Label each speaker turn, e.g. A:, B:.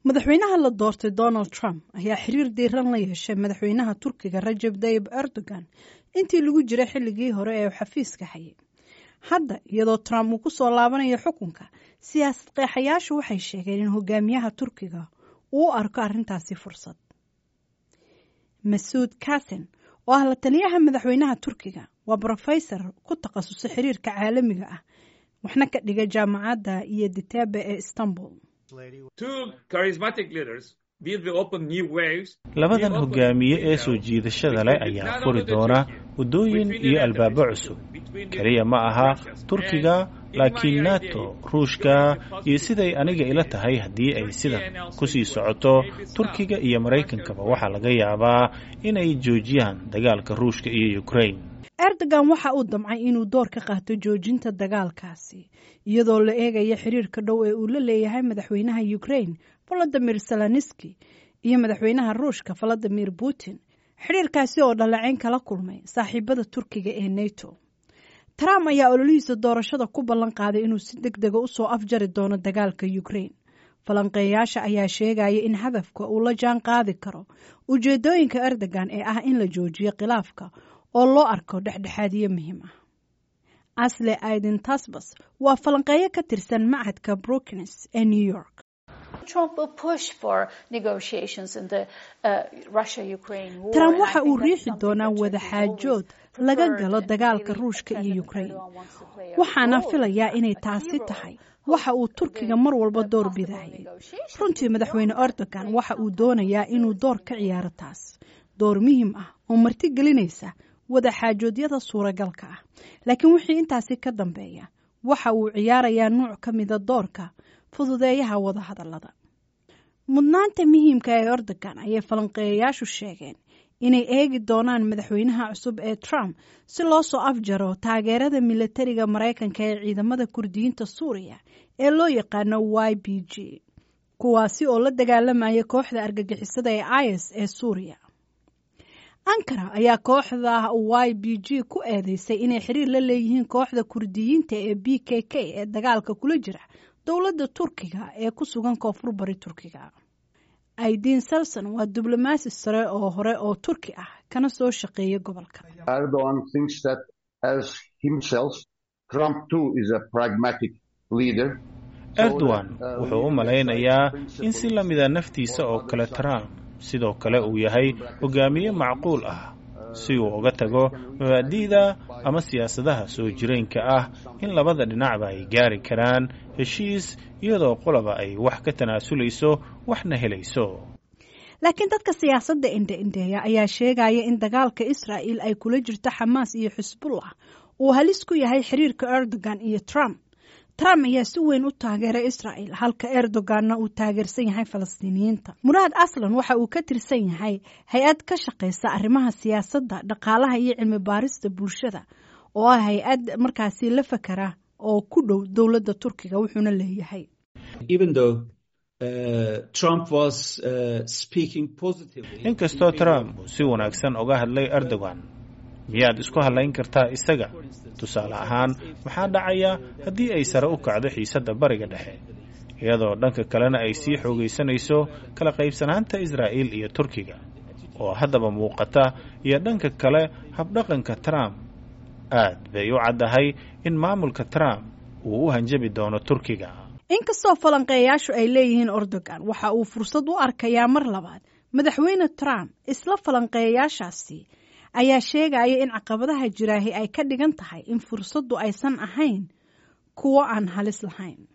A: madaxweynaha la doortay donald trump ayaa xiriir diiran la yeeshay madaxweynaha turkiga rajab tayib erdogan intii lagu jiray xilligii hore ee xafiiska hayay hadda iyadoo trump uu ku soo laabanayo xukunka siyaasad qeexayaashu waxay sheegeen in hogaamiyaha turkiga uu u arko arrintaasi fursad masuud kasen oo ah la taliyaha madaxweynaha turkiga waa brofesor ku takhasusay xiriirka caalamiga ah waxna ka dhiga jaamacadda iyo ditabe ee istanbul
B: labadan hogaamiye ee soo jiidashada leh ayaa furi doona waddooyin iyo albaabo cusub keliya ma aha turkiga laakiin nato ruushka iyo siday aniga ila tahay haddii ay sidan ku sii socoto turkiga iyo maraykankaba waxaa laga yaabaa inay joojiyaan dagaalka ruushka iyo ukraine
A: erdogan waxa uu damcay inuu door ka qaato joojinta dagaalkaasi iyadoo la eegaya xiriirka dhow ee uu la leeyahay madaxweynaha ukraine volodimir zelenski iyo madaxweynaha ruushka valadimir putin xidhiirkaasi oo dhaleeceyn kala kulmay saaxiibada turkiga ee neto trump ayaa ololihiisa doorashada ku ballan qaaday inuu si deg dega usoo afjari doono dagaalka ukraine falanqeeyaasha ayaa sheegaya in hadafka uu la jaan qaadi karo ujeedooyinka erdogan ee ah in la joojiyo khilaafka oo loo arko dhexdhexaadiyo muhiim ah asle aiden tasbas waa falanqeeyo ka tirsan macadka brookines ee new york trump waxa uu riixi doonaa wadaxaajood laga galo dagaalka ruushka iyo ukraine waxaana filayaa inay taasi tahay waxa uu turkiga mar walba door bidayay runtii madaxweyne erdogan waxa uu doonayaa inuu door ka ciyaaro taas door muhiim ah oo marti gelinaysa wadaxaajoodyada suuragalka ah laakiin wixii intaasi ka dambeeya waxa uu ciyaarayaa nuuc ka mida doorka fududeeyaha wadahadallada mudnaanta muhiimka ee erdogan ayay falanqeeyayaashu sheegeen inay eegi doonaan madaxweynaha cusub ee trump si loo soo afjaro taageerada milatariga maraykanka ee ciidamada kurdiyiinta suuriya ee loo yaqaano y b g kuwaasi oo la dagaalamaya kooxda argagixisada ee is ee suuriya ankara ayaa kooxda y b g ku eedeysay inay xiriir la leeyihiin kooxda kurdiyiinta ee b k k ee dagaalka kula jira dowladda turkiga ee ku sugan koonfur bari turkiga aidiin salson waa diblomaasi sare oo hore oo turki ah kana soo shaqeeya gobolka
B: erdogan wuxuu u malaynayaa in si la mida naftiisa oo kale trump sidoo kale uu yahay hogaamiye macquul ah si uu uga tago mabaadi'da ama siyaasadaha soo jireenka ah in labada dhinacba ay gaari karaan heshiis iyadoo qolaba ay wax ka tanaasulayso waxna helayso
A: laakiin dadka siyaasadda indhe-indheeya ayaa sheegaya in dagaalka israa'il ay kula jirto xamaas iyo xisbullah uu halis ku yahay xiriirka erdogan iyo trump trump ayaa si weyn u taageeray israa'il halka erdoganna uu taageersan yahay falastiiniyiinta muraad aslan waxa uu ka tirsan yahay hay-ad ka shaqaysa arrimaha siyaasadda dhaqaalaha iyo cilmi baarista bulshada oo ah hay-ad markaasi la fakara oo ku dhow dowladda turkiga wuxuuna leeyahay
B: inkastoo trump uu si wanaagsan uga hadlay erdogan miyaad isku hadlayn kartaa isaga tusaale ahaan maxaa dhacaya haddii ay sare u kacdo xiisadda bariga dhexe iyadoo dhanka kalena ay sii xoogaysanayso kala qaybsanaanta israa'iil iyo turkiga oo haddaba muuqata iyo dhanka kale habdhaqanka trump aad bay u caddahay in maamulka trump uu u hanjabi doono turkiga
A: inkastoo falanqeeyaashu ay leeyihiin erdogan waxa uu fursad u arkayaa mar labaad madaxweyne trump isla falanqeeyayaashaasi ayaa sheegaya in caqabadaha jiraahi ay ka dhigan tahay in fursaddu aysan ahayn kuwo aan halis lahayn